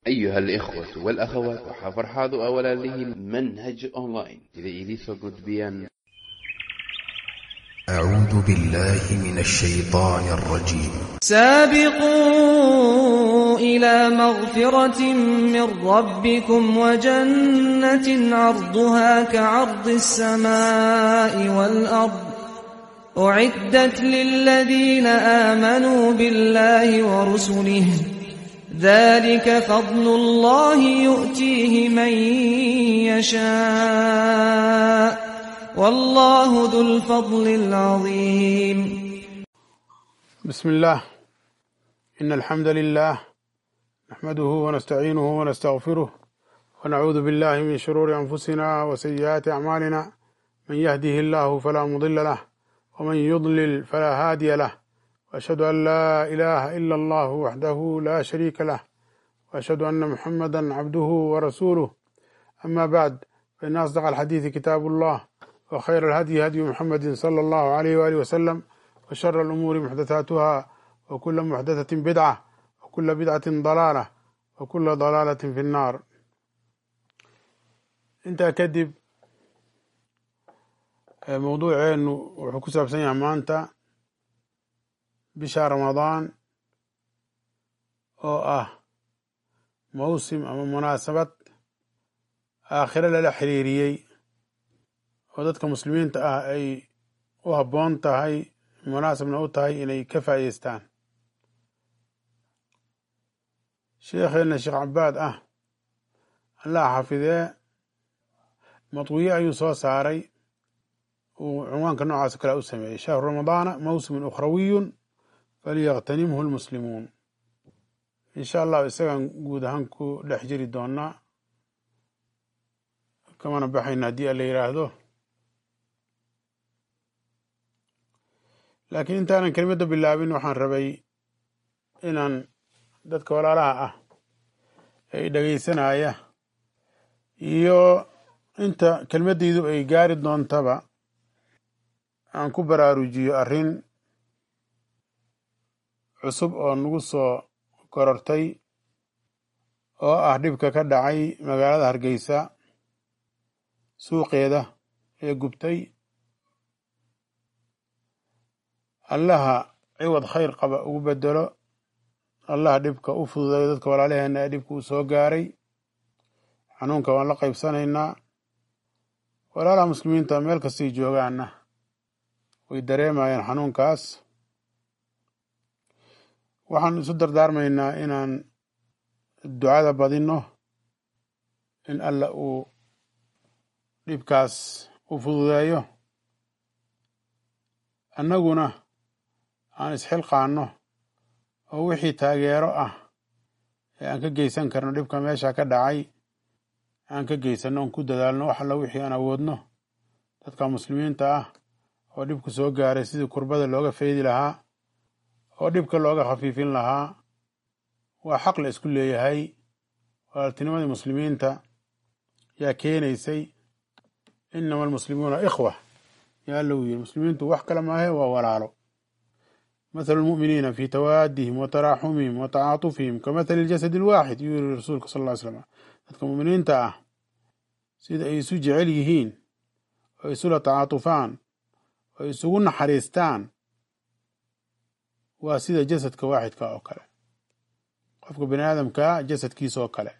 أيها الإخوة والأخوات وحفرحاض أولا له منهج أونلاين إذا إليسو قد بيان أعوذ بالله من الشيطان الرجيم سابقوا إلى مغفرة من ربكم وجنة عرضها كعرض السماء والأرض أعدت للذين آمنوا بالله ورسله ذلك فضل الله يؤتيه من يشاء والله ذو الفضل العظيم بسم الله إن الحمد لله نحمده ونستعينه ونستغفره ونعوذ بالله من شرور أنفسنا وسيئات أعمالنا من يهده الله فلا مضل له ومن يضلل فلا هادي له وأشهد أن لا إله إلا الله وحده لا شريك له وأشهد أن محمدا عبده ورسوله أما بعد فإن أصدق الحديث كتاب الله وخير الهدي هدي محمد صلى الله عليه وآله وسلم وشر الأمور محدثاتها وكل محدثة بدعة وكل بدعة ضلالة وكل ضلالة في النار intaa kadib mawduuceenu wuxuu ku saabsan yahay maanta bisha ramadaan oo ah mawsim ama munaasabad aakhiro lala xiriiriyey oo dadka muslimiinta ah ay u habboon tahay munaasabna u tahay inay ka faa'ideystaan sheekheenna sheekh cabaad ah allah xafidee madwiye ayuu soo saaray uu cunwaanka noocaas kale u sameeyey shahru ramadaana mawsimun ukhrawiyun falyaktanimhu lmuslimuun insha allahu isagaan guud ahaan ku dhex jiri doonaa kamana baxayna haddii a la yidhaahdo laakiin intaanan kelimadda bilaabin waxaan rabay inaan dadka walaalaha ah ee dhegeysanaya iyo inta kelmaddaydu ay gaari doontaba aan ku baraarujiyo arrin cusub oo nagu soo korortay oo ah dhibka ka dhacay magaalada hargeysa suuqeeda ee gubtay allaha ciwad khayr qaba ugu bedelo allaha dhibka u fududayo dadka walaalaheenna ee dhibka uu soo gaaray xanuunka waan la qaybsanaynaa walaalaha muslimiinta meel kastay joogaanna way dareemayaan xanuunkaas waxaan isu dardaarmaynaa inaan ducada badinno in alla uu dhibkaas u fududeeyo annaguna aan isxilqaanno oo wixii taageero ah ee aan ka geysan karno dhibka meesha ka dhacay aan ka geysanno oon ku dadaalno wax alla wixii aan awoodno dadka muslimiinta ah oo dhibku soo gaaray sidii kurbada looga faydi lahaa oo dhibka looga khafiifin lahaa waa xaq la isku leeyahay walaaltinimadii muslimiinta yaa keenaysay inama almuslimuuna ikhwa yaa alla uu yiri muslimiintu wax kale maahe waa walaalo mathalu lmu'miniina fi tawaadihim wa taraaxumihim wa tacaatufihim ka mathali iljasadi alwaaxid yuu yiri rasuulka sal ll ly slam dadka mu'miniinta ah sida ay isu jecel yihiin oo isula tacaatufaan oo isugu naxariistaan waa sida jasadka waaxidka oo kale qofka bani aadamkaa jasadkiisa oo kale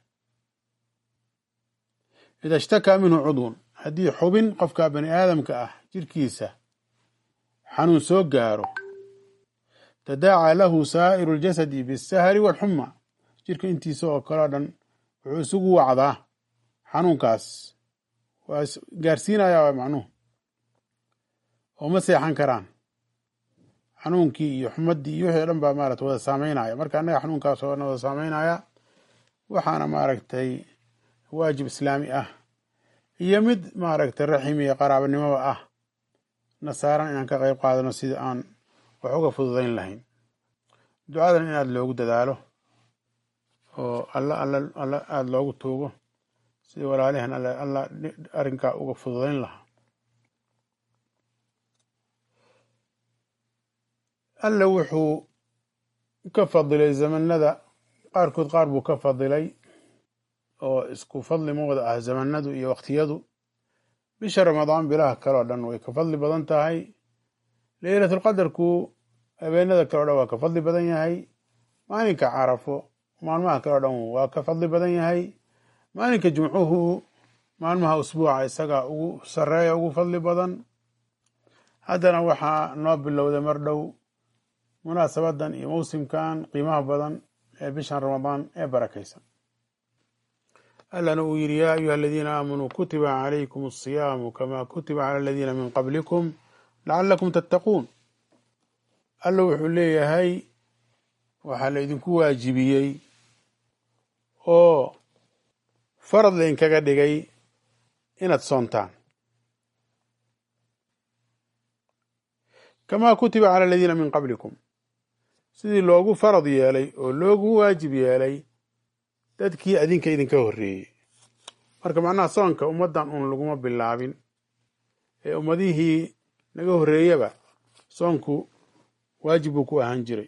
ida ishtakaa minhu cudwun haddii xubin qofka bani aadamka ah jirkiisa xanuun soo gaaro tadaacaa lahu saa'iru ljasadi bisahari walxuma jirka intiisa oo kale o dhan wuxuu isugu wacdaa xanuunkaas waa gaarsiinayaa waa macnuhu oo ma seexan karaan xanuunkii iyo xumaddii iyo wixii o dhan baa maarata wada saameynaya marka annaga xanuunkaas oo dhan wada saameynaya waxaana maaragtay waajib islaami ah iyo mid maaragtay raxim iyo qaraabanimoba ah nasaaran inaan ka qayb qaadano sida aan wax uga fududayn lahayn ducadan in aada loogu dadaalo oo alla alla alla aada loogu tuugo sida walaalihan alla alla arrinkaa uga fududayn lahaa alla wuxuu ka fadilay zamanada qaarkood qaar buu ka fadilay oo isku fadli ma wada ah zamanadu iyo waqtiyadu bisha ramadaan bilaha kale oo dhan way ka fadli badan tahay leylatulqadarku habeenada kale o dhan waa ka fadli badan yahay maalinka carafo maalmaha kale o dhan waa ka fadli badan yahay maalinka jumcuhu maalmaha usbuuca isaga ugu sareeya ugu fadli badan haddana waxaa noo bilowday mar dhow munaasabadan iyo mawsimkan qiimaha badan ee bishan ramadaan ee barakaysan allana uu yidhi yaa ayuha aladiina aamanuu kutiba calaykum asiyaamu kama kutiba cala aladiina min qablikum lacalakum tattaquun alla wuxuu leeyahay waxaa la idinku waajibiyey oo farad laydinkaga dhigay inaad soontaan kamaa kutiba cala aladiina min qablikum sidii loogu farad yeelay oo loogu waajib yeelay dadkii adinka idinka horreeyey marka macnaha soonka ummaddan uun laguma bilaabin ee ummadihii naga horreeyaba soonku waajib buu ku ahaan jiray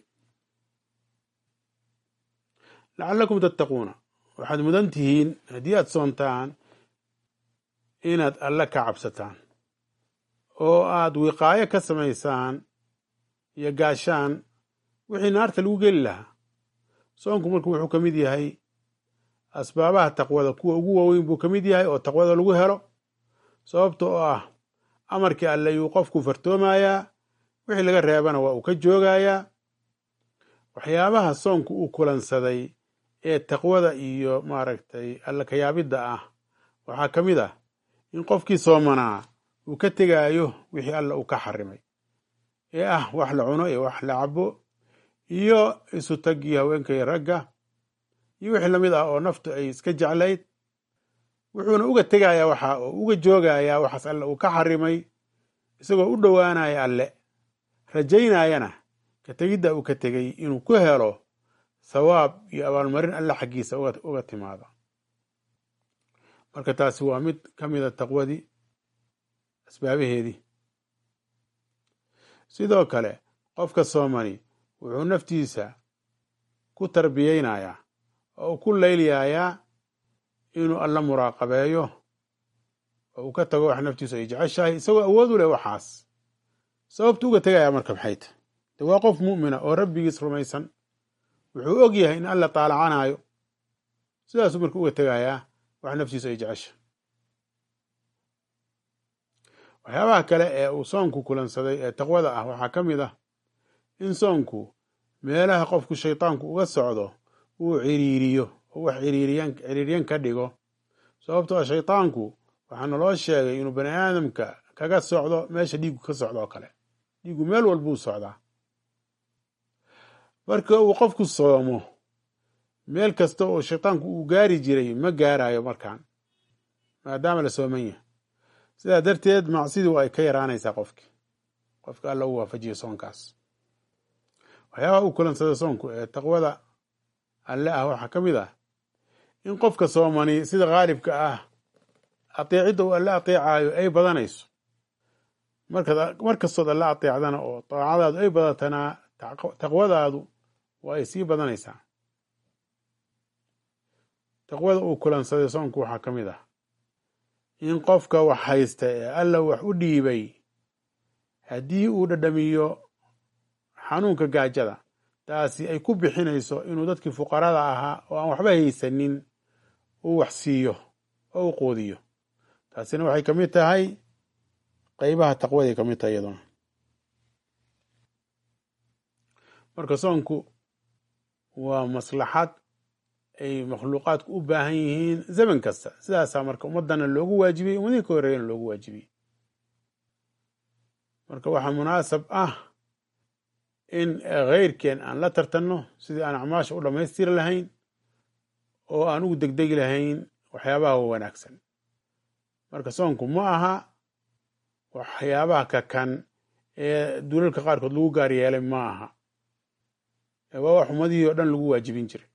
lacalakum tattaquuna waxaad mudan tihiin haddii aad soontaan inaad alle ka cabsataan oo aad wiqaayo ka samaysaan iyo gaashaan wixii naarta lagu geli lahaa soonku marku wuxuu ka mid yahay asbaabaha taqwada kuwa ugu waaweyn buu ka mid yahay oo taqwada lagu helo sababta oo ah amarkii alle yuu qofku fartoomayaa wixii laga reebana waa uu ka joogayaa waxyaabaha soonku uu kulansaday ee taqwada iyo maaragtay alle kayaabidda ah waxaa ka mid ah in qofkii soomanaa uu ka tegaayo wixii alle uu ka xarimay ee ah wax la cuno iyo wax la cabo iyo isu tagii haweenkay ragga iyo wixii lamid ah oo naftu ay iska jeclayd wuxuuna uga tegayaa waxa oo uga joogayaa waxaas alle uu ka xarimay isagoo u dhowaanaya alle rajaynayana ka tegidda uu ka tegey inuu ku helo thawaab iyo abaalmarin alle xaggiisa uga timaado marka taasi waa mid ka mida taqwadii asbaabaheedii sidoo kale qofka soomani wuxuu naftiisa ku tarbiyeynayaa oo uu ku layliyayaa inuu alla muraaqabeeyo oo uu ka tago wax naftiisu ay jeceshahay isagoo awood u leh waxaas sababtu uga tegayaa marka maxay tahy de waa qof mu'mina oo rabbigiis rumaysan wuxuu og yahay in alla taalacanaayo sidaasuu marka uga tegayaa wax naftiisu ay jecesha waxyaabaha kale ee uu soonku kulansaday ee taqwada ah waxaa ka mid ah in soonku meelaha qofku shaytaanku uga socdo uu ciriiriyo oo wax ciriiryan ka dhigo sababtoo ah shaytaanku waxaa naloo sheegay inuu bani aadamka kaga socdo meesha dhiigu ka socdo oo kale dhiigu meel walbuu socdaa marka uu qofku soomo meel kasta oo shaytaanku uu gaari jiray ma gaarayo markaan maadaama la sooman yahay sidaa darteed macsidii waa ay ka yaraanaysaa qofki qofka alla u waafajiyo soonkaas waxyaabaha uu kulansada soonku ee taqwada alle ah waxaa ka mid ah in qofka soomani sida khaalibka ah ateecidda uu alle ateecaayo ay badanayso mar kastood alle ateecdana oo daacadaadu ay badatana taqwadaadu waa ay sii badanaysaa taqwada uu kulansaday soonku waxaa ka mid ah in qofka wax haysta ee alla wax u dhiibay haddii uu dhadhamiyo xanuunka gaajada taasi ay ku bixinayso inuu dadkii fuqarada ahaa oo aan waxba haysanin uu wax siiyo oo u quudiyo taasina waxay ka mid tahay qeybaha taqwaday ka mid tahay iyaduna marka soonku waa maslaxad ay makhluuqaadku u baahan yihiin zaman kasta sidaasaa marka ummadana loogu waajibiyey ummadihii ka horreeyana loogu waajibiyey marka waxaa munaasab ah in kheyrkeen aan la tartanno sidii aan acmaasha u dhammaystiri lahayn oo aan ugu degdegi lahayn waxyaabaha wanaagsan marka soonku ma aha waxyaabaha kakan ee dulalka qaarkood lagu gaar yeelay ma aha waa wax ummadihii oo dhan lagu waajibin jiray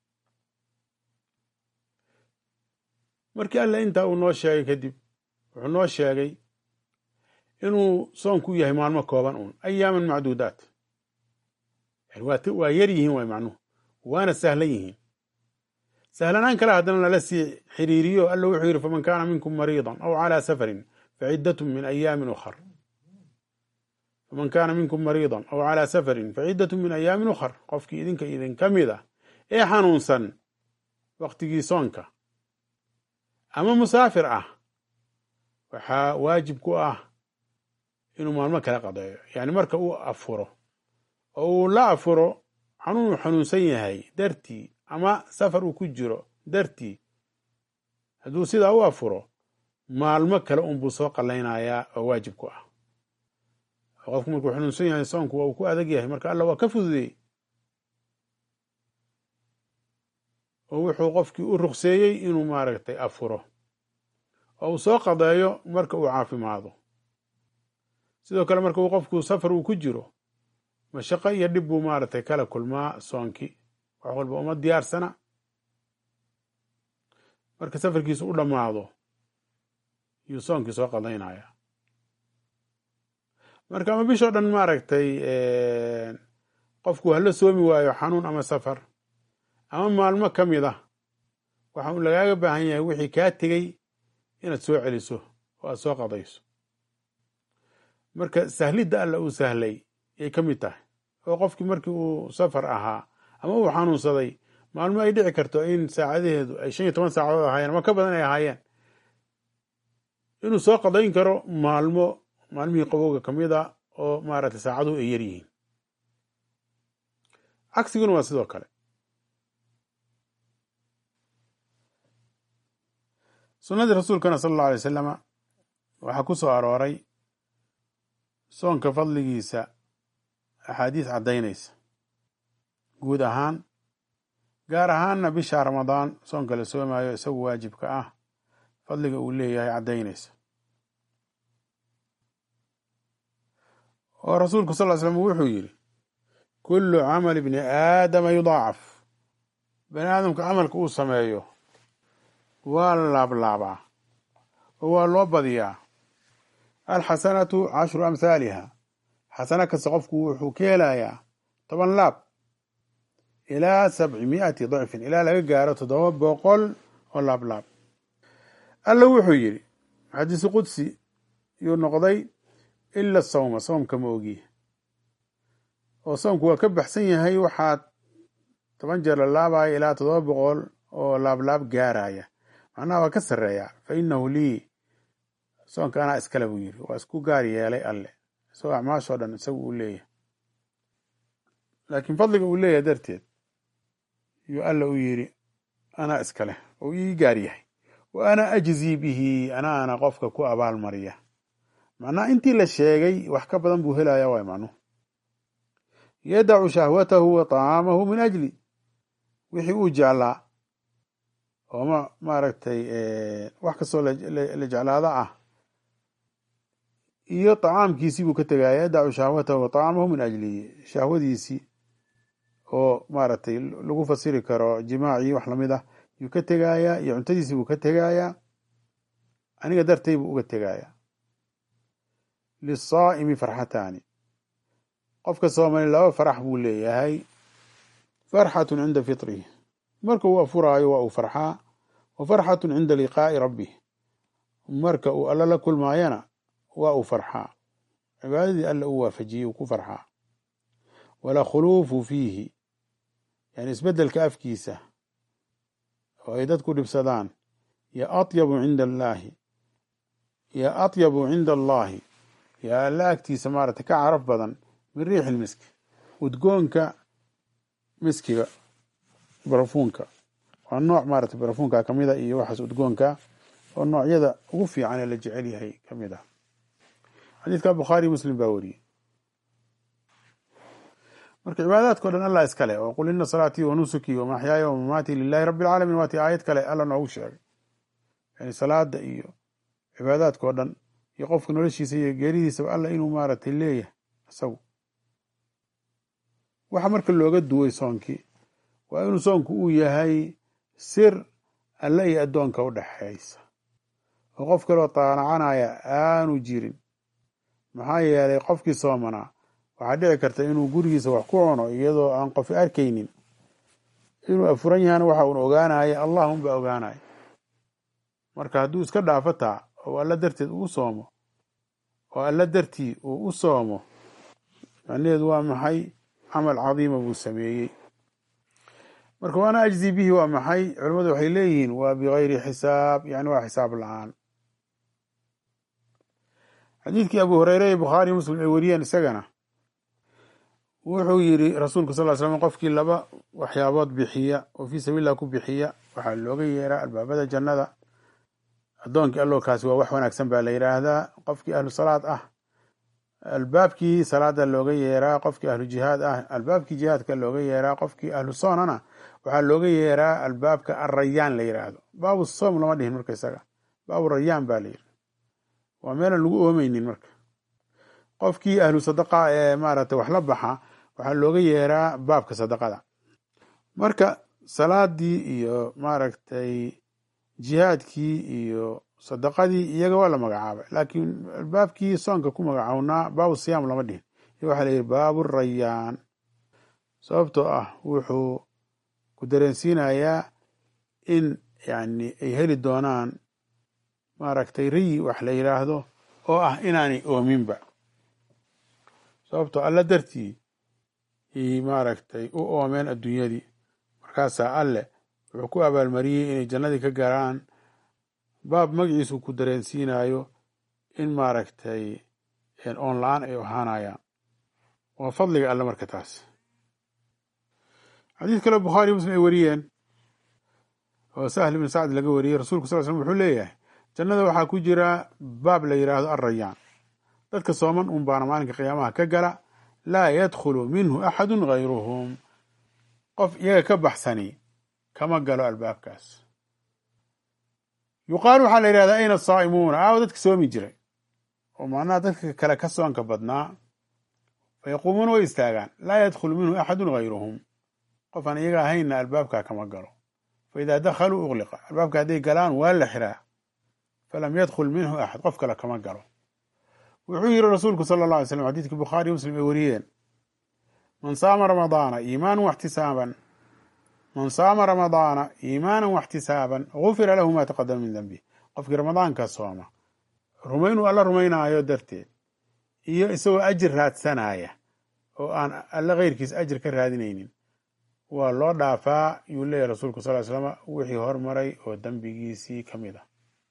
markii alle intaa uu noo sheegay kadib wuxuu noo sheegay inuu soonku yahay maalmo kooban uun ayaaman macduudaat waa yar yihiin waay macnuhu waana sahlan yihiin sahlanaan kale haddana lala sii xiriiriyo alla wuxuu yidhi faman kaana minkum mariidan aw calaa safarin faciddatun min ayaamin ukhar faman kaana minkum mariidan aw calaa safarin faciddatun min ayaamin ukhar qofkii idinka idinka mid ah ee xanuunsan waktigii soonka ama musaafir ah waxaa waajib ku ah inuu maalmo kala qadeeyo yani marka uu afuro oo uu la afuro xanuun uu xanuunsan yahay dartii ama safar uu ku jiro dartii hadduu sidaa u afuro maalmo kale unbuu soo qallaynayaa oo waajib ku ah qofku markuu xanuunsan yahay soonku waa uu ku adag yahay marka alla waa ka fududey oo wuxuu qofkii u ruqseeyey inuu maaragtay afuro oo uu soo qadeeyo marka uu caafimaado sidoo kale marka uu qofku safar uu ku jiro mashaqo iyo dhib buu maaragtay kala kulmaa soonkii wax walba uma diyaarsana marka safarkiisu u dhammaado yuu soonkii soo qadaynaya marka ama bishoo dhan maaragtay qofku hala soomi waayo xanuun ama safar ama maalmo ka mid ah waxa uu lagaaga baahan yahay wixii kaa tegey inaad soo celiso oo aad soo qadayso marka sahlidda alla uu sahlay yay ka mid tahay oo qofkii markii uu safar ahaa ama uu xanuunsaday maalmo ay dhici karto in saacadaheedu ay shan iyo toban saacadood ahaayeen ama ka badan ay ahaayeen inuu soo qadayn karo maalmo maalmihii qabowga ka mid a oo maaragtay saacaduhu ay yar yihiin cagsiguna waa sidoo kale sunnadii rasuulkana sala allahu alay wasalama waxaa ku soo arooray soonka fadligiisa axaadiis caddaynaysa guud ahaan gaar ahaanna bisha ramadaan soonka la soomaayo isagu waajibka ah fadliga uu leeyahay caddaynaysa oo rasuulku sal ly slam wuxuu yidhi kullu camali bni aadama yudaacaf bani aadamka camalka uu sameeyo waa la laablaabaa oo waa loo badiyaa alxasanatu cashru amhaaliha xasano kasta qofku wuxuu ka helayaa toban laab ilaa sabci mi'ati dicfin ilaa laga gaaro toddoba boqol oo laablaab alla wuxuu yidhi xadiisu qudsi yuu noqday ila sawma soomka ma ogiye oo soomku waa ka baxsan yahay waxaa toban jeer la laabaya ilaa toddoba boqol oo laablaab gaaraya macnaha waa ka sarreeya fa inahu lii soonka anaa iskale buu yidhi waa isku gaar yeelay alle isagoo acmaashoo dhan isagu uu leeyahay laakiin fadliga uu leeyahay darteed yuu alla u yidhi anaa iskale oo ii gaar yahay wa ana ajzii bihi anaana qofka ku abaalmariya macnaha intii la sheegay wax ka badan buu helaya waay macnuhu yadacu shahwatahu wa طacaamahu min ajli wixii uu jeclaa oo ma maaragtay wax kastoo la jeclaada ah iyo طacaamkiisii buu ka tegaya yadacu shahwatahu wa طacaamahu min ajli shahwadiisii oo maaragtay lagu fasiri karo jimaacii wax lamid ah yuu ka tegayaa iyo cuntadiisii buu ka tegayaa aniga dartay buu uga tegayaa liلsaa'imi farxataani qofka soomali laba farax buu leeyahay farxatu cinda fitrihi marka uu afuraayo waa uu farxaa wa farxatu cinda liqaa'i rabbih marka uu alla la kulmaayana waa uu farxaa cibaadadii alla uu waafajiyey uu ku farxaa wala khuluufu fiihi yani isbeddelka afkiisa oo ay dadku dhibsadaan yo atyabu cinda allaahi yo atyabu cinda allaahi yo alla agtiisa maaragtay ka caraf badan min riixi lmiski udgoonka miskiga barafuunka waa nooc maaragtay barafuunka ka mid a iyo waxaas udgoonka oo noocyada ugu fiican ee la jecel yahay ka mid ah xadiidka bukhaari muslim baa wariyey marka cibaadaadkao dhan allah iskale oo qul ina salaatii wa nusukii wa maxyaaya wa mamaatii lilahi rabbi alcaalamiin waatii aayad kale alla noogu sheegay yani salaada iyo cibaadaadkao dhan iyo qofka noloshiisa iyo geeridiisaba alla inuu maaragtay leeyahay isagu waxa marka looga duway soonkii waa inuu soonku uu yahay sir alle iyo addoonka u dhexaysa oo qof kaloo taanacanaya aanu jirin maxaa yeelay qofkii soomanaa waxaa dhici karta inuu gurigiisa wax ku cuno iyadoo aan qofi arkaynin inuu afuran yahana waxa uun ogaanaya allah unbaa ogaanaya marka hadduu iska dhaafo taa oo alla darteed uu soomo oo alla dartii uu u soomo macnaheedu waa maxay camal cadiima buu sameeyey marka waana ajzi bihi waa maxay culimmadu waxay leeyihiin waa bigayri xisaab yani waa xisaab la-aan xadiidkii abu hureyre ee bukhaari muslim ay wariyeen isagana wuxuu yiri rasuulku sal l slam qofkii laba waxyaabood bixiya oo fii sabiillah ku bixiya waxaa looga yeeraa albaabada jannada addoonkii allo kaasi waa wax wanaagsan baa la yidhaahdaa qofkii ahlu salaad ah albaabkii salaada looga yeeraa qofkii ahlu jihaad ah albaabkii jihaadka looga yeeraa qofkii ahlu soonana waxaa looga yeeraa albaabka arayaan la yidhaahdo baabu soom lama dhihin marka isaga baabu rayaan baa la yidhi waa meelan lagu oomeynin marka qofkii ahlu sadaqa ee maaragtay wax la baxa waxaa looga yeeraa baabka sadaqada marka salaadii iyo maaragtay jihaadkii iyo sadaqadii iyaga waa la magacaabay laakiin albaabkii soonka ku magacownaa baabu siyaam lama dhihin iyo waxaa la yidhi baabu rayaan sababtoo ah wuxuu ku dareensiinayaa in yani ay heli doonaan maaragtay riyi wax la yidhaahdo oo ah inaanay oominba sababtoo alla dartii i maaragtay u oomeen adduunyadii markaasaa alle wuxuu ku abaalmariyey inay jannadii ka galaan baab magaciisu ku dareensiinayo in maaragtay oon la-aan ay ahaanayaan waa fadliga alle marka taas xadiis kale bukhaari muslim ay wariyeen oo sahl ibn sacd laga wariyey rasulku sal slm wuxuu leeyahay jannada waxaa ku jira baab la yidhaahdo arrayaan dadka sooman un baana maalinka qiyaamaha ka gala laa yadkhulu minhu axadu gayruhum qof iyaga ka baxsani kama galo albaabkaas yuqaalu waxaa la yidhahdaa ayna asaa'imuuna aawo dadka soomi jiray oo macnaha dadka kale ka soonka badnaa fa yaquumuuna way istaagaan laa yadkhulu minhu axadun gayruhum qof aan iyaga ahaynna albaabkaa kama galo fa idaa dakhaluu ugliqa albaabka hadday galaan waa la xiraa falam yadkhul minhu axad qof kale kama galo wuxuu yiri rasuulku sala allah alay slam xadiidkii bukhaari muslim ay wariyeen man saama ramadaana iimaanan waxtisaaban man saama ramadaana iimaanan waxtisaaban gufira lahu ma taqadama min denbi qofkii ramadaanka sooma rumaynuu alla rumaynaayo darteed iyo isagoo ajir raadsanaya oo aan alle keyrkiis ajir ka raadinaynin waa loo dhaafaa yuu leeyahy rasuulku sal slam wixii hormaray oo dembigiisii ka mid ah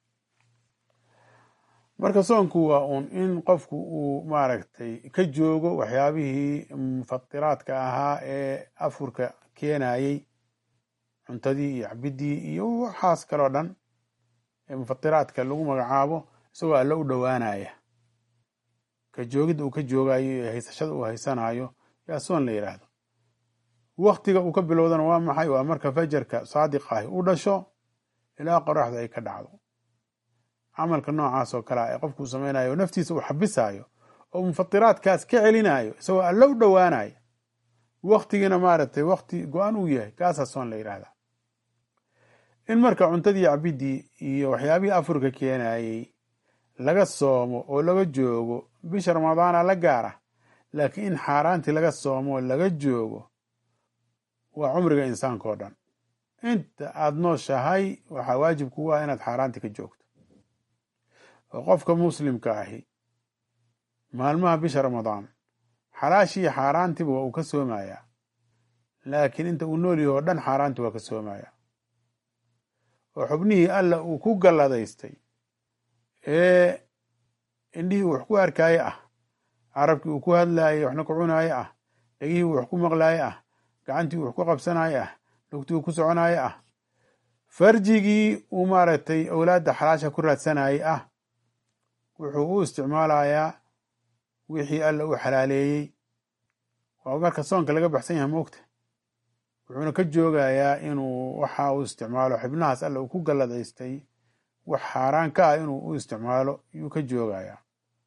marka soonku waa uun in qofku uu maaragtay ka joogo waxyaabihii mufatiraadka ahaa ee afurka keenayey cuntadii iyo cabidii iyo waxaas kaloo dhan ee mufatiraadka lagu magacaabo isagoo alle u dhowaanaya ka joogidda uu ka joogayo iyo haysashada uu haysanayo yaa soon la yidhaahdo waktiga uu ka bilowdana waa maxay waa marka fajarka saadiq ahi u dhasho ilaa qoraxda ay ka dhacdo camalka noocaas oo kale ee qofkuu samaynayo naftiisa uu xabisayo oo mufatiraadkaas ka celinayo isagoo alle u dhowaanayo waktigiina maaragtay wakti go-an uu yahay kaasaa soon la yidhaahdaa in marka cuntadii cabidii iyo waxyaabihii afurka keenayey laga soomo oo laga joogo bisha ramadaana la gaara laakiin in xaaraantii laga soomo oo laga joogo waa cumriga insaanka oo dhan inta aada nooshahay waxaa waajib kugu ah inaad xaaraantii ka joogto oo qofka muslimka ahi maalmaha bisha ramadaan xalaashii xaaraantiba waa uu ka soomayaa laakiin inta uu nool yaho o dhan xaaraanti waa ka soomayaa oo xubnihii alla uu ku galladaystay ee indhihii uu wax ku arkaaye ah carabkii uu ku hadlaaye waxna ku cunaaye ah dhegihii uu wax ku maqlaaye ah gacantii uu wax ku qabsanaaye ah lugtii uu ku soconaaye ah farjigii uu maaragtay owlaadda xalaasha ku raadsanayey ah wuxuu u isticmaalayaa wixii alla u xalaaleeyey waa marka soonka laga baxsan yahay moogta wuxuuna ka joogayaa inuu waxa uu isticmaalo xibnahaas alla uu ku galladaystay wax xaaraan ka ah inuu u isticmaalo yuu ka joogayaa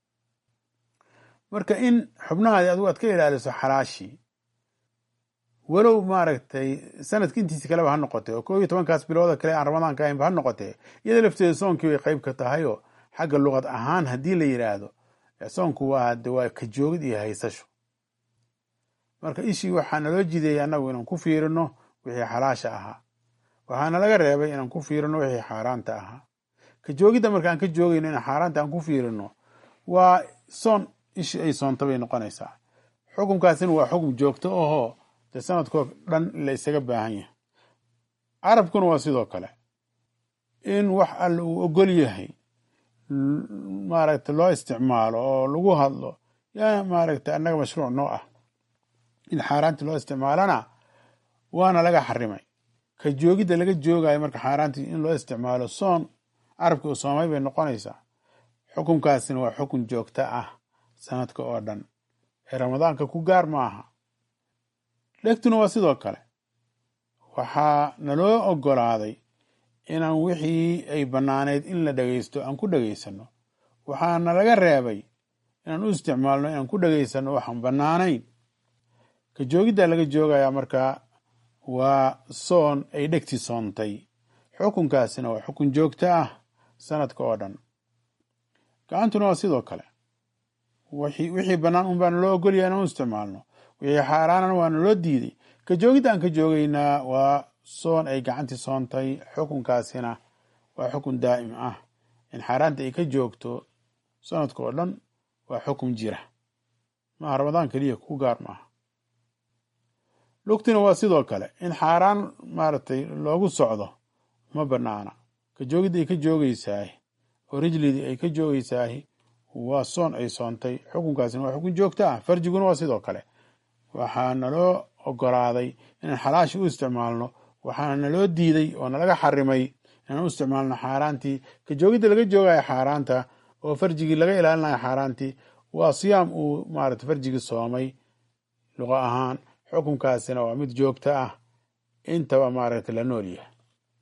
marka in xubnahaadi adigu aad ka ilaaliso xalaashii walow maaragtay sanadka intiisi kaleba ha noqotee oo koo iyo tobankaas bilooda kale aan ramadaanka ahaynba ha noqotee iyada lafteeda soonkii bay qayb ka tahayoo xagga luqad ahaan haddii la yidhaahdo soonku waa de waa ka joogid iyo haysasho marka ishii waxaa naloo jideeyay annagu inaan ku fiirino wixii xalaasha ahaa waxaana laga reebay inaan ku fiirino wixii xaaraanta ahaa ka joogidda marka aan ka joogayno in xaaraanta aan ku fiirino waa soon ishi ay soonta bay noqonaysaa xukunkaasina waa xukum joogto ahoo dee sanadkoo dhan la isaga baahan yahay carabkuna waa sidoo kale in wax alla uu ogol yahay maaragta loo isticmaalo oo lagu hadlo yaa maaragta annaga mashruuc noo ah in xaaraantii loo isticmaalana waana laga xarimay ka joogidda laga joogayo marka xaaraantii in loo isticmaalo soon carabkii uu soomay bay noqonaysaa xukunkaasina waa xukun joogto ah sanadka oo dhan ee ramadaanka ku gaar maaha dhegtuna waa sidoo kale waxaa naloo ogolaaday inaan wixii ay bannaaneyd in la dhegaysto aan ku dhegaysano waxaana laga reebay inaan u isticmaalno inaan ku dhegaysano waxaan bannaanayn ka joogiddaa laga joogayaa markaa waa soon ay dhegti soontay xukunkaasina waa xukun joogto ah sanadka oo dhan gacantuna waa sidoo kale wixii bannaan un baana loo ogolyaha inaan u isticmaalno wixii xaaraanana waana loo diiday ka joogidda aan ka joogaynaa waa soon ay gacantii soontay xukunkaasina waa xukun daa'im ah in xaaraanta ay ka joogto sanadka oo dhan waa xukun jira maaha ramadaan keliya ku gaar maaha lugtina waa sidoo kale in xaaraan maaragtay loogu socdo ma banaana ka joogidda ay ka joogaysaah oo rijlidii ay ka joogaysaah waa soon ay soontay xukunkaasina waa xukun joogto ah farjiguna waa sidoo kale waxaa naloo ogolaaday inaan xalaashi u isticmaalno waxaana naloo diiday oo nalaga xarimay inaan u isticmaalno xaaraantii ka joogidda laga joogayo xaaraanta oo farjigii laga ilaalinayo xaaraantii waa siyaam uu maarata farjigii soomay luqo ahaan xukunkaasina waa mid joogto ah intaba maaragta la nool yahay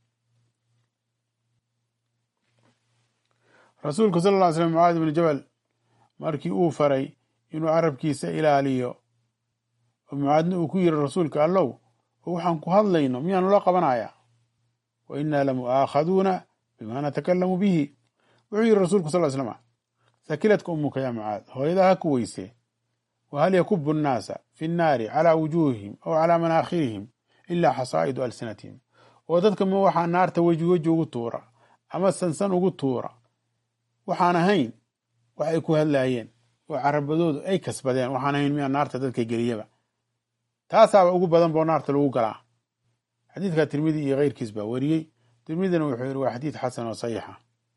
rasuulku sal ll ly slam mucaadi bni jabal markii uu faray inuu carabkiisa ilaaliyo oo mucaadna uu ku yiri rasuulka allow oo waxaan ku hadlayno miyaanu la qabanayaa wa innaa lamu'aakhaduuna bima natakalamu bihi wuxuu yiri rasuulku sal slama sakiladka umuka yaa mucaad hooyadaa ha ku weysee wahal yakubu nnaasa fi nnaari calaa wujuuhihim aw calaa manaakhirihim ilaa xasaa'idu alsinatihim oo dadka ma waxaa naarta weji weji ugu tuura ama sansan ugu tuura waxaan ahayn wax ay ku hadlaayeen oo carabadoodu ay kasbadeen waxaan ahayn miyaa naarta dadka geliyaba taasaaba ugu badan boo naarta lagu galaa xadiidka tirmidi iyo keyrkiis baa weriyey tirmidina wuxuu yidhi waa xadiid xasan oo saxiixa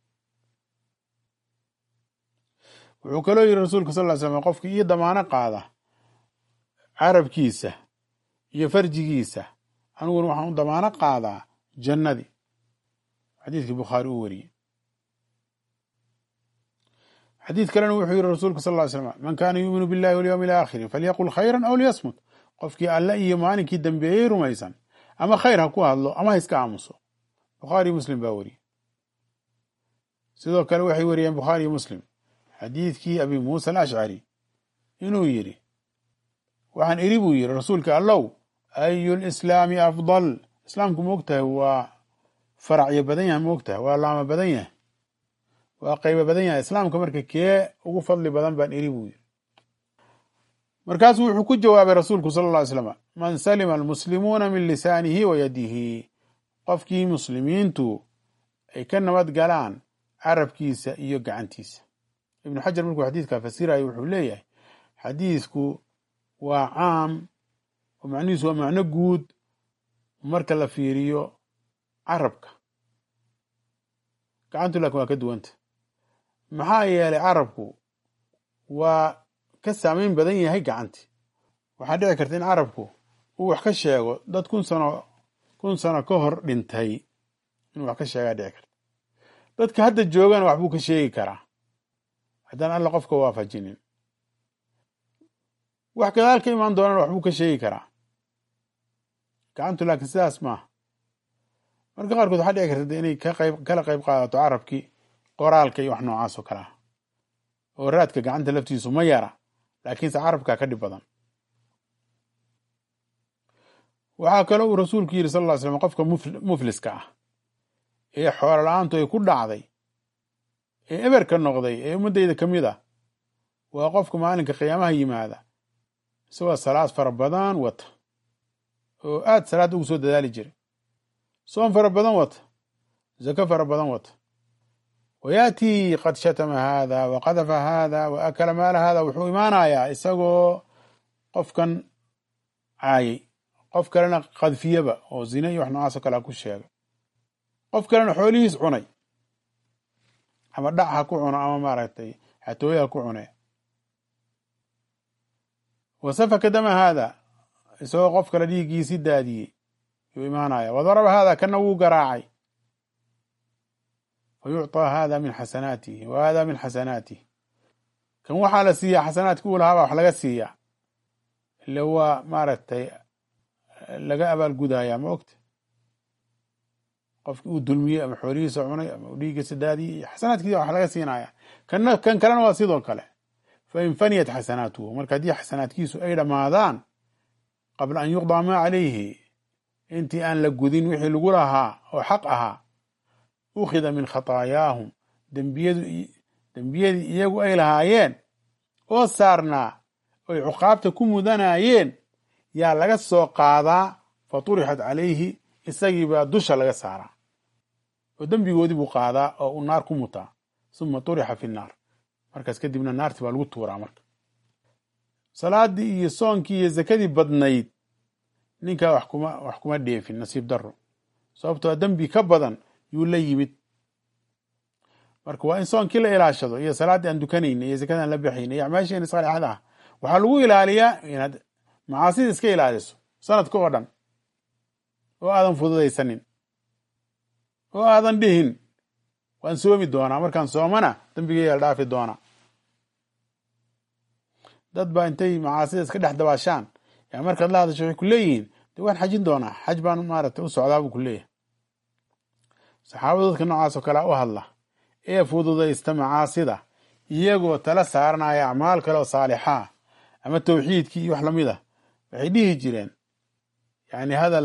wuxuu kaloo yidhi rasuulka sal ly slam qofka iyo damaano qaada carabkiisa iyo farjigiisa aniguna waxaan u damaano qaadaa jannadii xadiidkii bukhaari uu weriyey xadiid kalena wuxuu yidhi rasuulka sal ly slam man kaana yuuminu billahi walyowmi alaakhiri falyaqul khayran aw liyasmut qofkii alle iyo maalinkii dambeeyey rumaysan ama khayr ha ku hadlo ama ha iska aamuso bukhaari muslim baa weriyey sidoo kale waxay weriyeen bukhaari muslim xadiidkii abi muusa alashcari inuu yidhi waxaan iri buu yidhi rasuulka allow ayu lislaami afdal islaamku moogtahay waa faracyo badan yahay moogtahay waa laamo badan yahay waa qaybo badan yahay islaamka marka kee ugu fadli badan baan iri buu yidhi markaasuu wuxuu ku jawaabay rasuulku sala alla ly slam man salima almuslimuuna min lisaanihi wa yadihi qofkii muslimiintu ay ka nabad galaan carabkiisa iyo gacantiisa ibnu xajar markuu xadiidkaa fasirayo wuxuu leeyahay xadiidku waa caam oo macnihiisu waa macno guud marka la fiiriyo carabka gacantu laakin waa ka duwanta maxaa yeelay carabku waa ka saameyn badan yahay gacanti waxaa dhici karta in carabku uu wax ka sheego dad kun sano kun sano ka hor dhintay inuu wax ka sheegaa dhici karta dadka hadda joogana waxbuu ka sheegi karaa haddaan alla qofka waafajinin wax gadaal ka imaan doonana waxbuu ka sheegi karaa gacantu laakiin sidaas maaha marka qaarkood waxaa dhici karta inay ka qayb kala qayb qaadato carabkii qoraalka iyo wax noocaas oo kale ah oo raadka gacanta laftiisu ma yara laakiinse carabkaa ka dhib badan waxaa kaloo uu rasuulku yidhi sal ll ly slam qofka mufliska ah ee xoolo la-aantu ay ku dhacday ee eberka noqday ee ummaddayda ka mid ah waa qofka maalinka qiyaamaha yimaada isagoo salaad fara badan wata oo aad salaadda ugu soo dadaali jiray soon fara badan wata zako fara badan wata wa yaatii qad shatama haada wa qadafa haada wa akala maala haada wuxuu imaanayaa isagoo qofkan caayay qof kalena qadfiyaba oo zina iyo wax noocaas oo kalea ku sheegay qof kalena xoolihiis cunay ama dhac ha ku cuno ama maaragtay xatooye ha ku cune wa safaka dama haada isagoo qof kale dhiiggiisi daadiyey yuu imaanaya wa daraba haada kana wuu garaacay fa yucطaa hada min xasanaatihi wa hada min xasanaatihi kan waxaa la siiyaa xasanaadki uu lahaabaa wax laga siiyaa ile waa maaragtay laga abaalgudaya ma ogta qofki uu dulmiyey ama xoolihiisa cunay ama uu dhiiggiisa daadiyey xasanaadkiisa wax laga siinaya kana kan kalena waa sidoo kale fain faniyat xasanaatuhu marka haddii xasanaadkiisu ay dhammaadaan qabla an yuqdaa maa calayhi intii aan la gudin wixii lagu lahaa oo xaq ahaa ukhida min khataayaahum dembiyadii iyagu ay lahaayeen oo saarnaa oy cuqaabta ku mudanayeen yaa laga soo qaadaa fa turixat calayhi isagiibaa dusha laga saaraa oo dembigoodii buu qaadaa oo uu naar ku mutaa suma turixa fi nnaar markaas kadibna naarti baa lagu tuuraa marka salaadii iyo soonkii iyo zakadii badnayd ninkaa wax kuma wax kuma dheefin nasiib daro sababtoo dembi ka badan yuu la yimid marka waa in soonkii la ilaashado iyo salaaddii aan dukanayna iyo zakadii aan la baxayna iyo acmaasheena saalixada ah waxaa lagu ilaaliyaa inaad macaasida iska ilaaliso sanadka oo dhan oo aadan fududaysanin oo aadan dhihin waan soomi doonaa markaan soomana dembigeyga la dhaafi doonaa dad baa intay macaasida iska dhex dabaashaan yaa markaad la hadasho waxay ku leeyihiin de waan xajin doonaa xaj baan maaragtay u socdaa buu ku leeyahay saxaabada dadka noocaas oo kalea u hadla ee fududaysta macaasida iyagoo tala saaranaya acmaal kale oo saalixaa ama tawxiidkii iyo wax lamid a waxay dhihi jireen yani hadal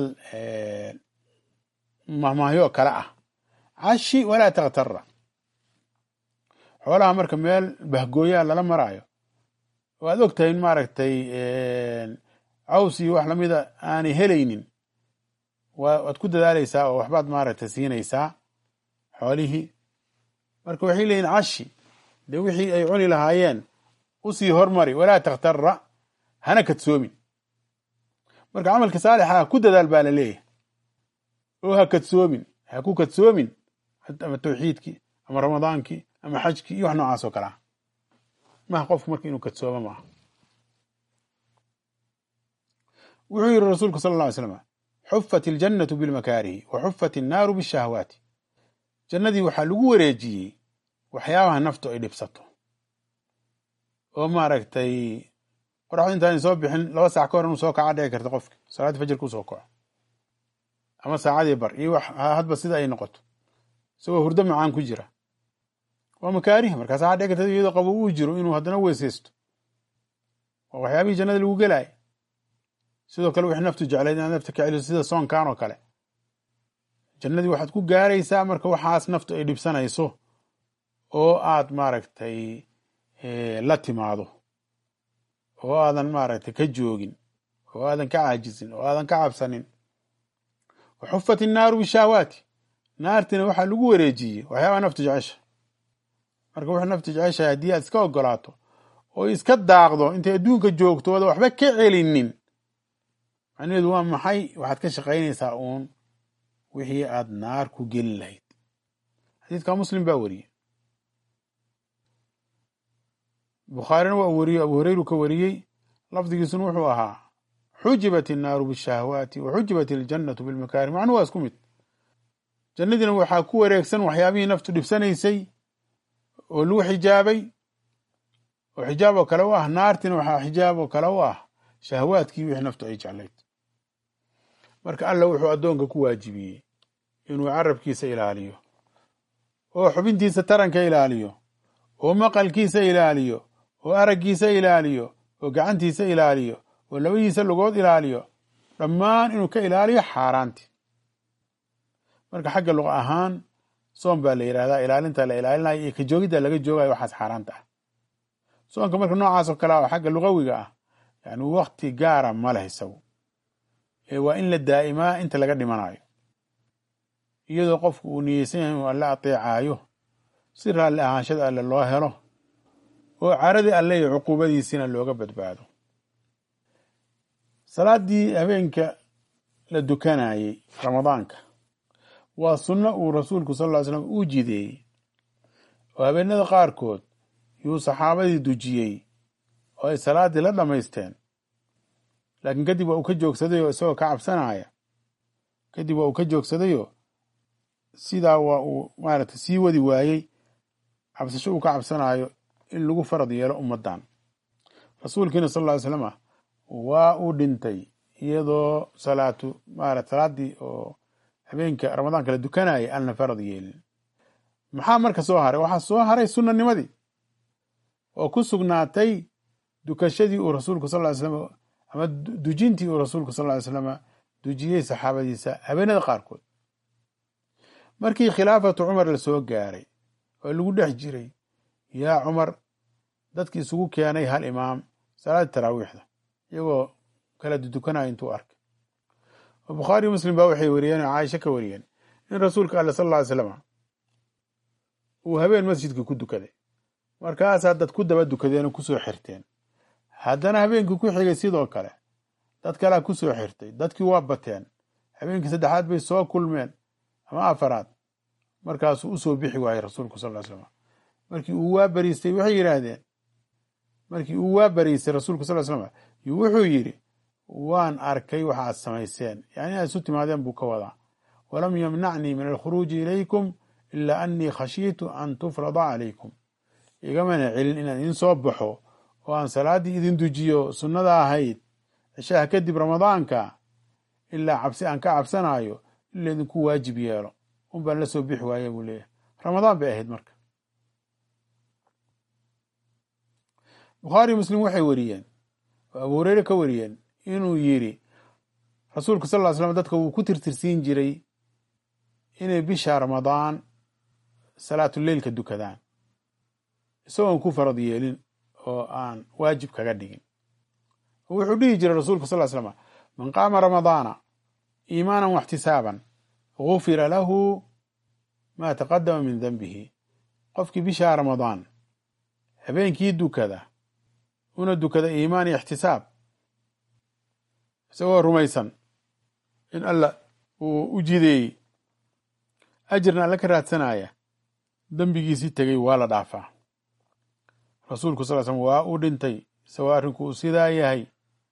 mahmaahyo kale ah cashi walaa takhtara xoolaha marka meel bahgooyaa lala maraayo oo aad og tahay in maaragtay caws iyo wax lamida aanay helaynin waad ku dadaaleysaa oo waxbaad maaragtay siinaysaa xoolihii marka waxay leeyihin cashi dee wixii ay cuni lahaayeen usii hormari walaa takhtara hana kadsoomin marka camalka saalixa ku dadaal baa la leeyahay oo ha kadsoomin ha ku kadsoomin ama tawxiidkii ama ramadaankii ama xajkii iyo wax noocaas oo kale ah maha qofku marka inuu kadsoomo maaha wuxuu yihi rasuulku sala alla ly slam xufat iljannatu bilmakaarihi wa xufat innaaru bishahwaati jannadii waxaa lagu wareejiyey waxyaabaha naftu ay dhibsato oo maaragtay qoraxdu intaanay soo bixin laba saac ka hor inuu soo kaca dhici karta qofki salaaddii fajirka u soo kaco ama saacadii bar iyo wax hadba sida ay noqoto isagoo hurdo macaan ku jira waa makaarih markaas waxaa dhici karta iyadoo qabo uu jiro inuu haddana weysaysto waa waxyaabihii jannada lagu gelaya sidoo kale wixii naftu jeclayd inaad nafta ka celiso sida soonkan oo kale jannadii waxaad ku gaaraysaa marka waxaas naftu ay dhibsanayso oo aad maaragtay la timaado oo aadan maaragtay ka joogin oo aadan ka caajisin oo aadan ka cabsanin wa xufat innaaru bishahwaati naartina waxaa lagu wareejiyey waxyaabaa naftu jecesha marka wuxuu naftu jeceshahay haddii aad iska ogolaato oo iska daaqdo intay adduunka joogto ooda waxba ka celinin macnaheedu waa maxay waxaad ka shaqaynaysaa uun wixii aad naar ku geli lahayd xadiidka muslim baa wariyey bukhaarina waa wariyey abu hureyru ka wariyey lafdigiisuna wuxuu ahaa xujibat innaaru bishahwaati wa xujibat iljannatu bilmakaari macnuhu waa isku mid jannadiina waxaa ku wareegsan waxyaabihii naftu dhibsanaysay oo lagu xijaabay oo xijaab oo kale u ah naartina waxaa xijaab oo kale u ah shahwaadkii wixii naftu ay jeclayd marka alla wuxuu addoonka ku waajibiyey inuu carabkiisa ilaaliyo oo xubintiisa taranka ilaaliyo oo maqalkiisa ilaaliyo oo araggiisa ilaaliyo oo gacantiisa ilaaliyo oo labadiisa lugood ilaaliyo dhammaan inuu ka ilaaliyo xaaraanti marka xagga luqa ahaan soon baa la yidhahdaa ilaalinta la ilaalinayo iyo ka joogidda laga joogayo waxaas xaaraanta ah soonka marka noocaas oo kale ah oo xagga lugawiga ah yani wakti gaara ma leh isagu ee waa in la daa'imaa inta laga dhimanayo iyadoo qofku uu niyeysan yahay inuu alle ateecaayo si raalli ahaanshada alle loo helo oo caradii alle iyo cuquubadiisina looga badbaado salaaddii habeenka la dukanayey ramadaanka waa sunno uu rasuulku sal ll ly slam uu jideeyey oo habeenada qaarkood yuu saxaabadii dujiyey oo ay salaaddii la dhammaysteen laakiin kadib waa uu ka joogsadayoo isagoo ka cabsanaya kadib waa uu ka joogsadayoo sidaa waa uu maaragtay sii wadi waayey cabsasho uu ka cabsanayo in lagu farad yeelo ummaddan rasuulkiina sal ll ly slama waa uu dhintay iyadoo salaatu maarata salaaddii oo habeenka ramadaanka la dukanayay aan la farad yeelin maxaa marka soo haray waxaa soo haray sunanimadii oo ku sugnaatay dukashadii uu rasuulku sal ly slam ama dujintii uu rasuulku sal ly slama dujiyey saxaabadiisa habeenada qaarkood markii khilaafatu cumar la soo gaaray oo lagu dhex jiray yaa cumar dadki isugu keenay hal imaam salaadii taraawiixda iyagoo kala dudukanaya intuu arkay oo bukhaari muslim baa waxay wariyeen oo caaisha ka wariyeen in rasuulka alle sal ll ly slama uu habeen masjidkii ku dukaday markaasaa dad ku daba dukadeen oo kusoo xirteen haddana habeenkii ku xigay sidoo kale dad kalea kusoo xirtay dadkii waa bateen habeenkii saddexaad bay soo kulmeen ama afaraad markaasuu usoo bixi waayey rasuulku sal ly slam markii uu waa bariistay waxay yidhaahdeen markii uu waa bariistay rasuulku sal ly slam yuu wuxuu yidhi waan arkay waxa aad samayseen yani inaad isu timaadeen buu ka wadaa walam yamnacnii min alkhuruuji ilaykum ilaa annii khashiitu an tufrada calaykum igamana celin inaan idin soo baxo oo aan salaaddii idin dujiyo sunnada ahayd cishaha kadib ramadaanka ilaa cabsi aan ka cabsanayo in laydinku waajib yeelo un baan la soo bixi waaya buu leeyahay ramadaan bay ahayd marka bukhaari muslim waxay wariyeen oo abu hureyre ka wariyeen inuu yidhi rasuulku sal ll ly slam dadka wuu ku tirtirsiin jiray inay bisha ramadaan salaatuleilka dukadaan isagoon ku farad yeelin oo aan waajib kaga dhigin wuxuu dhihi jiray rasuulku sal ly slam man qaama ramadaana iimaanan waxtisaaban gufira lahu maa taqadama min denbihi qofkii bishaa ramadaan habeenkii dukada una dukada iimaan iyo ixtisaab isagoo rumaysan in alla uu u jideeyey ajirna alla ka raadsanaya dembigiisii tegey waa la dhaafaa rasuulku sal slm waa uu dhintay isagoo arrinku uu sidaa yahay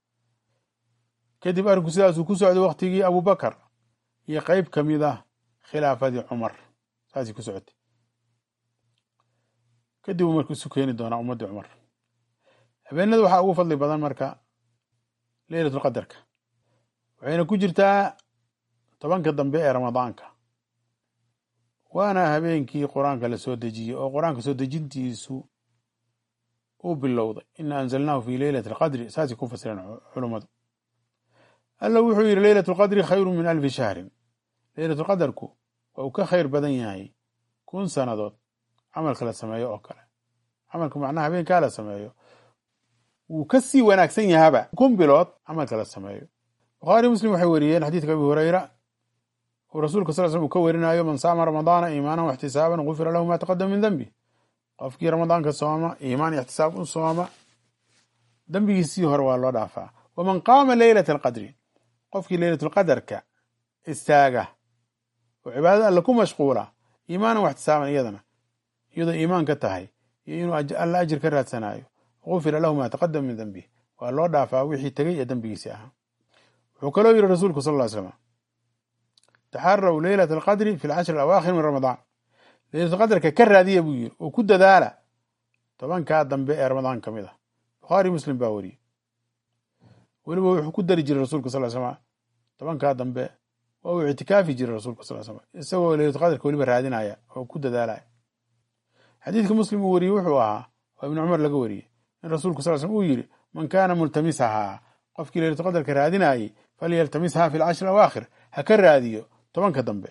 kadib arrinku sidaasuu ku socday waktigii abubakar iyo qeyb ka mid ah khilaafadii cumar saasay ku socotay kadib uu marka isu keeni doonaa ummaddii cumar habeenada waxaa ugu fadli badan marka leylatulqadarka waxayna ku jirtaa tobanka dambe ee ramadaanka waana habeenkii qur-aanka la soo dejiyey oo qur-aanka soo dejintiisu uu bilowday ina anzalnaahu fi leylati alqadri saasay ku fasireen culummadu alla wuxuu yidhi leylat lqadri khayru min alfi shahrin leylatulqadarku waa uu ka khayr badan yahay kun sannadood camalka la sameeyo oo kale camalka macnaha habeenkaa la sameeyo wuu ka sii wanaagsan yahaba kun bilood camalka la sameeyo bukhaari muslim waxay wariyeen xadiidka abi hureyra uu rasuulka sal slm uu ka werinayo man saama ramadaana iimaanan waxtisaaban gufira lahu ma taqadama min dembi qofkii ramadaanka sooma iimaan iyo ixtisaab u sooma dembigiisii hore waa loo dhaafaa waman qaama leylata alqadri qofkii leylatulqadarka istaaga oo cibaadada alle ku mashquula iimaanan waxtisaaban iyadana iyadoo iimaan ka tahay iyo inuu alla ajir ka raadsanayo gufira lahu maa taqadama min dembih waa loo dhaafaa wixii tegey ee dembigiisii ahaa wuxuu kaloo yidhi rasuulku sal ly slam taxaraw leylat alqadri fi alcashri alawaakhir min ramadaan leylatulqadarka ka raadiya buu yidhi oo ku dadaala tobankaa dambe ee ramadaan ka mid ah bukhaari muslim baa wariyey weliba wuxuu ku dari jiray rasuulka sal slam tobankaa dambe waa uu ictikaafi jiray rasuulka sal slam isagoo leylatulqadarka weliba raadinaya oo ku dadaalaya xadiidka muslim uu wariyey wuxuu ahaa waa ibni cumar laga wariyey in rasuulku sal slm uu yidhi man kaana multamisahaa qofkii leylatulqadarka raadinayey falyaltamishaa fi alcashri awaakhir ha ka raadiyo tobanka dambe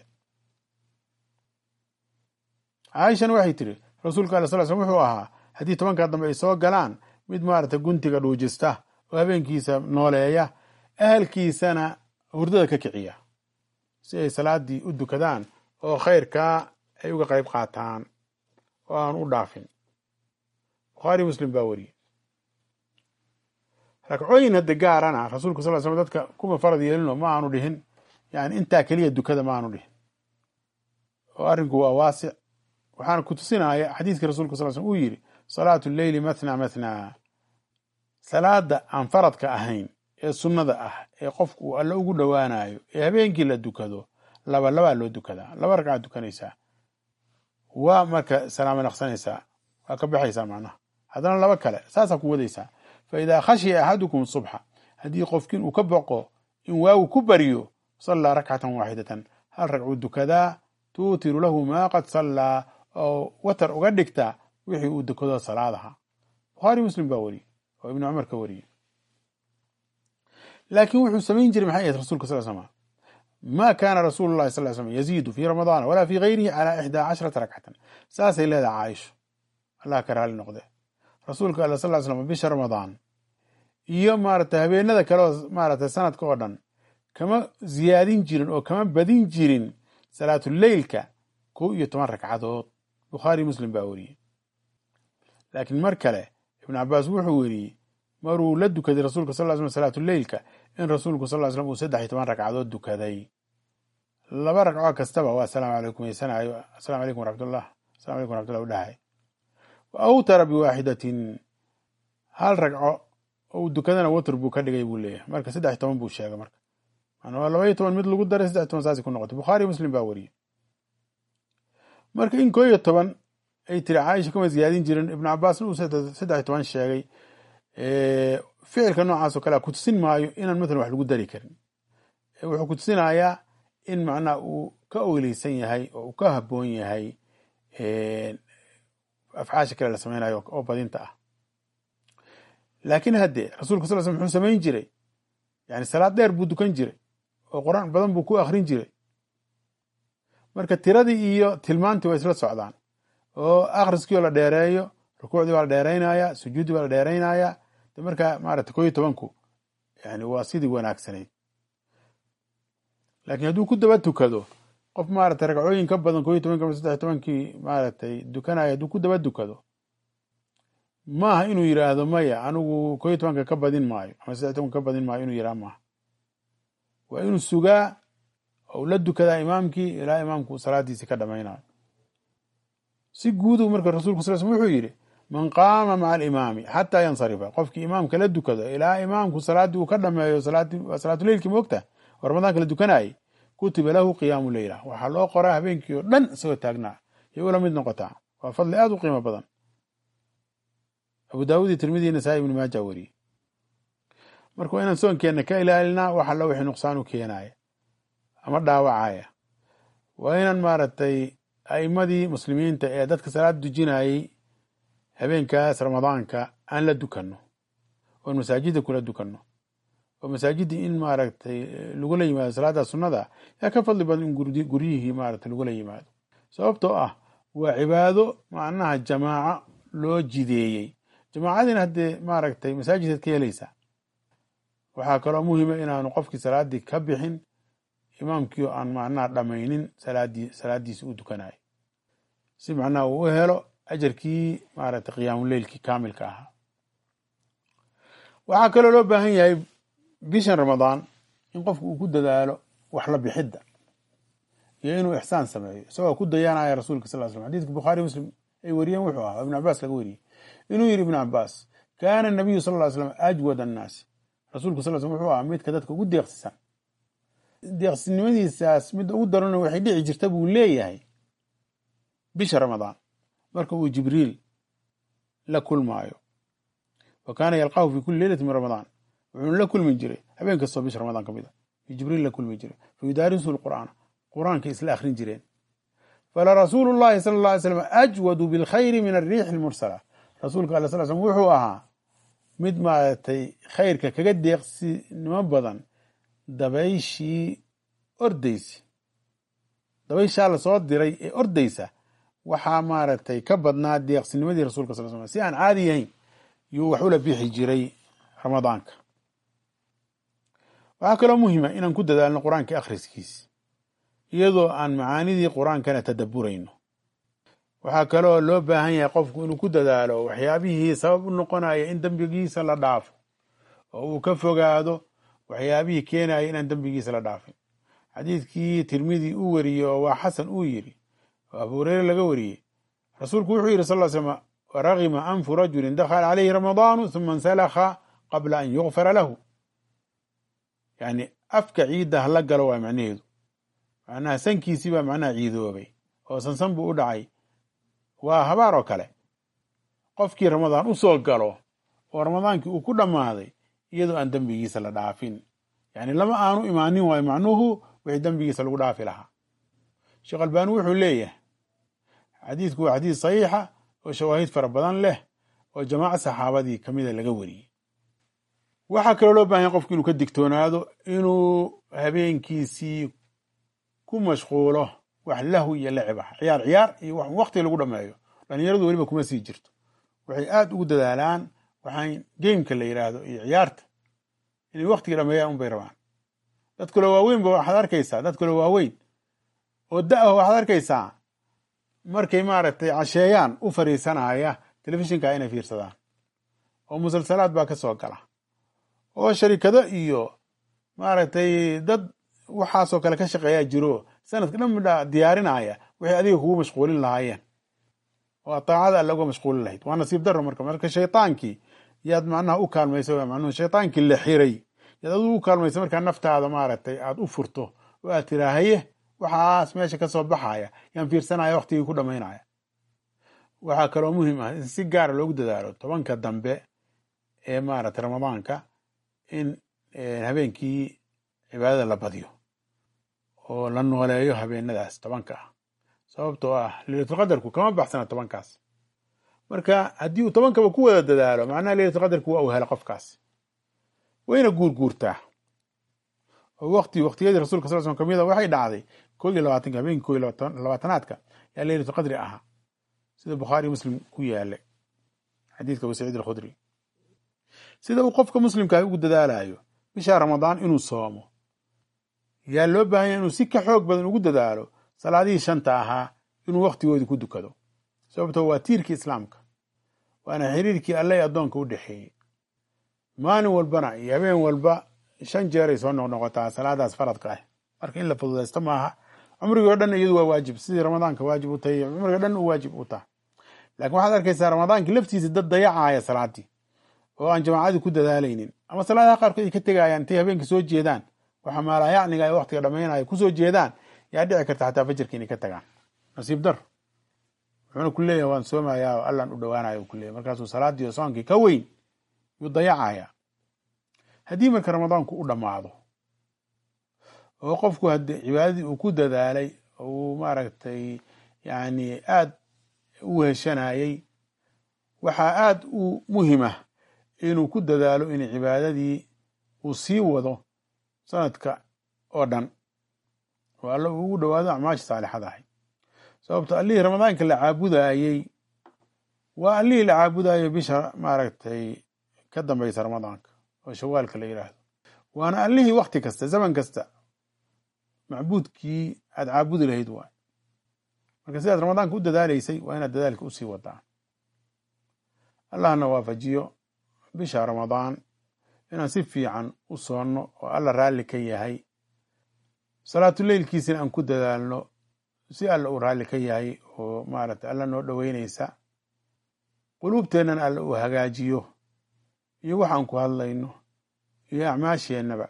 caaishana waxay tiri rasuulka ala sal slm wuxuu ahaa haddii tobankaa dambe ay soo galaan mid maarata guntiga dhuujista oo habeenkiisa nooleeya ahalkiisana hurdada ka kiciya si ay salaadii u dukadaan oo khayrkaa ay uga qayb qaataan oo aan u dhaafin bukhaari muslim baa wariyey ragcooyin hadda gaarana rasuulku sal slam dadka kuma farad yeelino ma aanu dhihin yani intaa keliya dukada ma aanu dhihin oo arrinku waa waasic waxaana ku tusinaya xadiiskii rasuulka sal slm uu yidhi salaatu leyli mathna mathna salaada aan faradka ahayn ee sunnada ah ee qofku uu alle ugu dhowaanayo ee habeenkii la dukado laba labaa loo dukadaa laba ragcaad dukanaysaa waa marka salaamo naqsanaysaa waa ka baxaysaa macnaha haddana laba kale saasaa ku wadaysaa fa idaa khashiya axadukum subxa haddii qofkiin uu ka boqo in waagu ku baryo sallaa rakcatan waaxidatan hal ragcuu dukadaa tuutiru lahu maa qad sallaa oo watar uga dhigta wixii uu dukado salaadaha bukhaari muslim baa wariyey oo ibnu cumar ka wariyey laakiin wuxuu samayn jiray maxay ahayd rasulka sal slam ma kaana rasuulu llahi sal slam yaziidu fii ramadaana walaa fii gayrihi calaa ixdaa casharata rakcatan saasay leedahay caaisho allah ka raali noqde rasuulka alla sal slam bisha ramadaan iyo maaragtay habeenada kale oo maaragtay sanadka oo dhan kama ziyaadin jirin oo kama badin jirin salaatuleylka kow iyo toban ragcadood bukhaari muslim baa weriyey laakiin mar kale ibnu cabaas wuxuu weriyey maruu la dukaday rasuulka sal slam salaatuleylka in rasuulku sal slam uu saddex iyo toban ragcadood dukaday laba ragco kastaba waa asalaamu calaykum yeysanayo asalamu calaykum waraxmatullah asalamu calaykum waraxmatullah u dhahay wa awtara biwaaxidatin hal ragco oo dukadana watr buu ka dhigay buu leeyahay marka saddex iyo toban buu sheegay marka waa laba iyo toban mid lagu daray saddex toban saasi ku noqotay bukhaari muslim baa weriyey marka in koo iyo toban ay tiri caaisha kama ziyaadin jirin ibnu cabaasna uu saddex iyo toban sheegay ficilka noocaas oo kalea kutusin maayo inaan mathalan wax lagu dari karin wuxuu kutusinayaa in macnaha uu ka oyleysan yahay oo uu ka haboon yahay afcaasha kale la samaynayo oo badinta ah laakiin haddee rasuulka sal slam muxuu samayn jiray yani salaad dheer buu dukan jiray oo qur-aan badan buu ku akrin jiray marka tiradii iyo tilmaantii waa isla socdaan oo akhriskii oo la dheereeyo rukuucdii waa la dheeraynaya sujuuddii waa la dheeraynaya de markaa maarata ko iyo tobanku yani waa sidii wanaagsanayd laakiin hadduu ku daba tukado qof maaragtay ragcooyin ka badan ko iyo tobanki ama saddex tobankii maaragtay dukanaya hadduu ku daba dukado maaha inuu yidhaahdo maya anigu ko iyo tobanka ka badin maayo ama saddex tobanka ka badin maayo inuu yidhahdo maaha waa inuu sugaa ou la dukadaa imaamkii ilaa imaamku salaadiisii ka dhamaynayo si guudu marka rasulku sal sl wuxuu yidhi man qaama maca alimaami xataa yansarifa qofkii imaamka la dukado ilaa imaamku salaaddii uu ka dhameeyo salaatuleylkii moogta oo ramadaanka la dukanayay kutiba lahu qiyaamu leyla waxaa loo qoraa habeenkii oo dhan isagoo taagnaa yay ula mid noqotaa waa fadli aad u qiimo badan abu daawud iyo tirmidi nasaa ibnu maaja weriyey marka waa inaan soonkeenna ka ilaalinaa wax alla wixii nuqsaan u keenaya ama dhaawacaya waa inaan maaragtay a'imadii muslimiinta ee dadka salaad dujinayey habeenkaas ramadaanka aan la dukanno oon masaajidda kula dukanno oo masaajiddii in maaragtay lagula yimaado salaada sunnada yaa ka fadli badan in guryihii maaragtay lagula yimaado sababtoo ah waa cibaado macnaha jamaaco loo jideeyey jamaacadiina haddee maaragtay masaajidkaad ka helaysaa waxaa kaloo muhima inaanu qofkii salaaddii ka bixin imaamkii oo aan macnaha dhamaynin salaadii salaaddiisi u dukanayo si macnaha uu u helo ajarkii maaragtay qiyaamuleylkii kaamilka ahaa waxaa kaloo loo baahan yahay bishan ramadaan in qofku uu ku dadaalo wax la bixidda iyo inuu ixsaan sameeyo isagoo ku dayanaya rasuulka sal slam xadidka bukhaari muslim ay wariyeen wuxuu ahaa ibnu cabaas laga wariyey inuu yidhi ibnu cabaas kaana nabiyu sal ly slam ajwad annaasi rasuulku sal slam wuxuu ahaa midka dadka ugu deeqsisan deeqsinimadiisaas midda ugu darano waxay dhici jirta buu leeyahay bisha ramadaan marka uu jibriil la kulmaayo wa kaana yalqaahu fi kuli leylati min ramadaan wuxuuna la kulmi jiray habeen kastoo bisha ramadaan ka mid a jibriil la kulmi jiray fa yudaarisu lqur'aana qur-aanka isla akhrin jireen falarasuulu llahi sala alla alay slam ajwadu bilkhayri min arriixi almursala rasuulka alla sal slam wuxuu ahaa mid maaragtay khayrka kaga deeqsinimo badan dabayshii ordaysa dabayshaa lasoo diray ee ordaysa waxaa maaragtay ka badnaa deeqsinimadii rasulka sal slam si aan caadi yahayn yuu wax ula bixi jiray ramadaanka waxaa kaloo muhima inaan ku dadaalno qur-aanka akhriskiis iyadoo aan macaanidii qur-aankana tadabburayno waxaa kaloo loo baahan yahay qofku inuu ku dadaalo waxyaabihii sabab u noqonaya in dembigiisa la dhaafo oo uu ka fogaado waxyaabihii keenaya inaan dembigiisa la dhaafin xadiidkii tirmidi uu wariyey oo waa xasan uu yidhi oo abu hureyre laga wariyey rasuulku wuxuu yidhi sal slam waragima anfu rajulin dakhala calayhi ramadaanu huma insalakha qabla an yukfara lahu yani afka ciidda hala galo waa macnaheedu macnaha sankiisii baa macnaha ciidoobay oo sansan buu u dhacay waa habaar oo kale qofkii ramadaan u soo galo oo ramadaankii uu ku dhammaaday iyadoo aan dembigiisa la dhaafin yani lama aanu imaanin waayo macnuhu wixii dembigiisa lagu dhaafi lahaa sheekh albaani wuxuu leeyahay xadiidku waa xadiis saxiixa oo shawaahid fara badan leh oo jamaaca saxaabadii kamida laga wariyey waxaa kaloo loo bahan yahay qofku inuu ka digtoonaado inuu habeenkiisii ku mashquulo wax lahu iyo lacib ah ciyaar ciyaar iyo wax wakti lagu dhameeyo dhalinyaradu weliba kuma sii jirto waxay aad ugu dadaalaan waxaan gameka la yidhaahdo iyo ciyaarta inay waktiga dhameeyaan unbay rabaan dad kaloo waaweynba waxaad arkaysaa dad kaloo waaweyn oo da-ah waxaad arkaysaa markay maaragtay casheeyaan u fariisanaya telefishinka inay fiirsadaan oo musalsalaad baa ka soo gala oo sharikado iyo maaragtay dad waxaasoo kale ka shaqeeyaa jiro sanadka dhan midha diyaarinaya waxay adiga kugu mashquulin lahaayeen oo taacada alla uga mashquulin lahayd waa nasiib darro marka marka shaytaankii yaad macnaha u kaalmaysa macnuhu shaytaankii la xiray yaad adigu u kaalmaysa markaa naftaada maaragtay aad u furto oo aad tiraahaye waxaas meesha ka soo baxaya yaan fiirsanaya waktigii ku dhamaynaya waxaa kaloo muhiim ah in si gaara loogu dadaalo tobanka dambe ee maaragtay ramadaanka in habeenkii cibaadada la badiyo oo la nooleeyo habeenadaas tobanka ah sababtoo ah leylatulqadarku kama baxsana tobankaas marka haddii uu tobankaba ku wada dadaalo macnaha leylatulqadarku waa uu helo qofkaas wayna guurguurtaa oo waqti waqtiyadii rasulka sal slam kamid a waxay dhacday ko iyo labaatanka habeenkii ko iyo labaatanaadka yaa leylatulqadri ahaa sida bukhaari muslim ku yaalay xadiidka abu saciid alkhudri sida uu qofka muslimkaah ugu dadaalayo bisha ramadaan inuu soomo yaa loo baahanya inuu si ka xoog badan ugu dadaalo salaadihii shanta ahaa inuu waktigoodii ku dukado sababtoo waa tiirkii islaamka waana xiriirkii alle ee addoonka u dhexeeyey maalin walbana iyo habeen walba shan jeeray soo noqnoqotaa salaadaas faradka ah marka in la fududaysto maaha cumrigii o dhan iyadu waa waajib sidii ramadaanka waajib u tahay cumrigo dhan u waajib u taha laakiin waxaad arkaysaa ramadaankii laftiisa dad dayacaya salaadii oo aan jamaacadii ku dadaalaynin ama salaadaha qaarkood ay ka tegayaan intay habeenka soo jeedaan waxa maalayacniga ay waktiga dhamaynaya kusoo jeedaan yaa dhici karta xataa fajarka inay ka tagaan nasiib dar wuxuuna ku leeyahay waan soomayaa oo allan u dhowaanaya u kuleyahy markaasuu salaadii oo soonkii ka weyn yuu dayacaya haddii marka ramadaanku u dhammaado oo qofku haddii cibaadadii uu ku dadaalay oo uu maaragtay yani aad u heshanayay waxaa aad u muhima inuu ku dadaalo in cibaadadii uu sii wado sanadka oo dhan oo alla uu ugu dhowaado acmaasha saalixada ahay sababto allihii ramadaanka la caabudayey waa allihii la caabudayo bisha maaragtay ka dambaysa ramadaanka oo shawaalka la yidhaahdo waana allihii wakti kasta zaman kasta macbuudkii aad caabudi lahayd waay marka sidaad ramadaanka u dadaalaysay waa inaad dadaalka usii wadaa allahna waafajiyo bisha ramadaan inaan si fiican u soonno oo alla raalli ka yahay salaatuleylkiisina aan ku dadaalno si alla uu raalli ka yahay oo maaragtay alla noo dhoweynaysa quluubteennana alla uu hagaajiyo iyo waxaan ku hadlayno iyo acmaasheennaba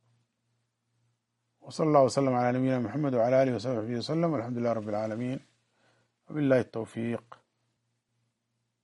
وصلى الله وسلم على نبينا محمد وعلى آله وصحبه وسلم والحمد لله رب العالمين وبالله التوفيق